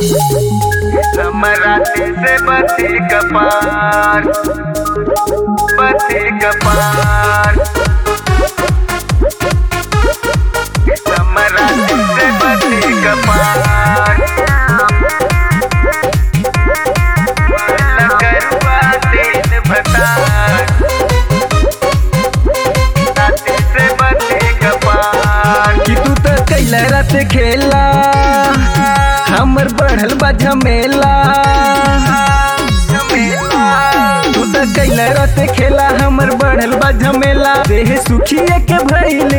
समराती से बथे कपार बथे कपार समराती से बथे कपार लगरवा तेल भतार राती से बथे कपार कि तू तो कैला रात खेला हमर बढ़ल बा झमेला तू तो कैला रात खेला हमर बढ़ल बा झमेला देह सुखिए के भइल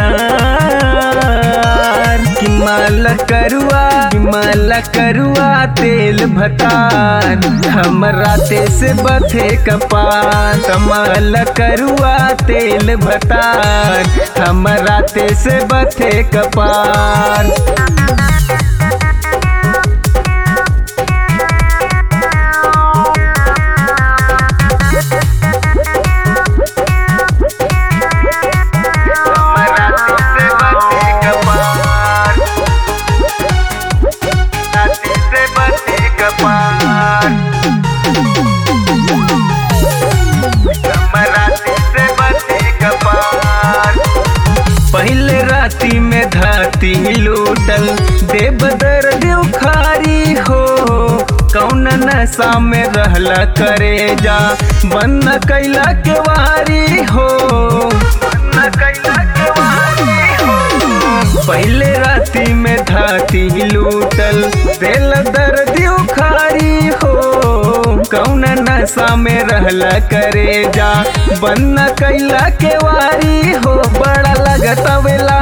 अनार कि माला करुआ कि माला करुआ तेल भतान हमर राते से बथे कपान कमाल करुआ तेल भतान हमर राते से बथे कपान समराती से बथे कपार राती से बथे कपार समराती से बथे कपार पहले राती में धाती लूटल देव दर्द उखारी हो कौन नशा में रहला करे जा बंद कैला के वारी हो न कैला के वारी हो पहले राती में धाती लूटल दिल दर्द उखारी हो कौन नशा में रहला करे जा बंद कैला के वारी हो बड़ा लगत वेला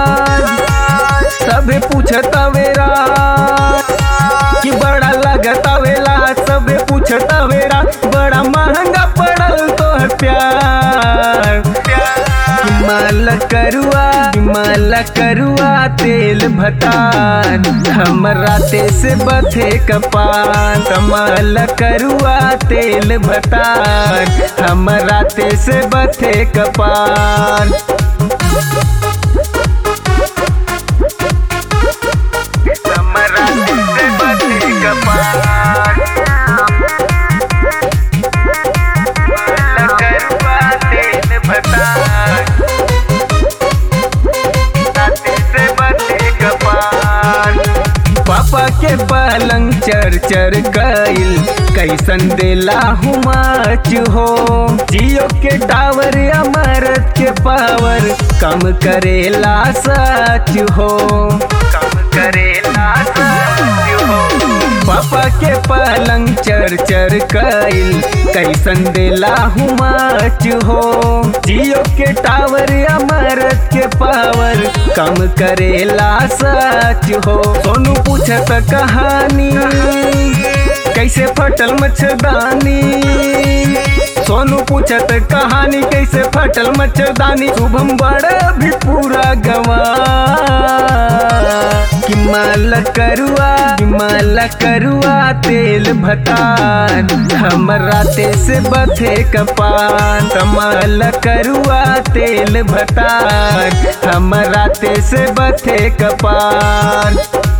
सबे पूछत वेरा कि बड़ा लगत वेला सबे पूछत वेरा बड़ा महंगा पड़ल तो प्यार हिमाल करुआ हिमाल करुआ तेल भतान हमरा ते से बथे कपान कमाल करुआ तेल भतान हमरा ते से बथे कपान समराती से बथे कपार लगरवा तेल भतार राती से बथे कपार पापा के पलंग चर चर गईल कैसन देला हुमाच हो जियो के टावर अमरत के पावर कम करेला सच हो कम करेला सच हो पापा के पलंग चर चर कईल कैसन देला हुमाच हो जियो के टावर अमरत के पावर कम करेला सच हो सोनू पूछत कहानी कैसे फटल मच्छरदानी सोनू पूछत कहानी कैसे फटल मच्छरदानी शुभम बड़ा भी पूरा गवा कि माल करुआ कि माल करुआ तेल भतान हमरा ते से बथे कपान कमाल करुआ तेल भतान हमरा ते से बथे कपान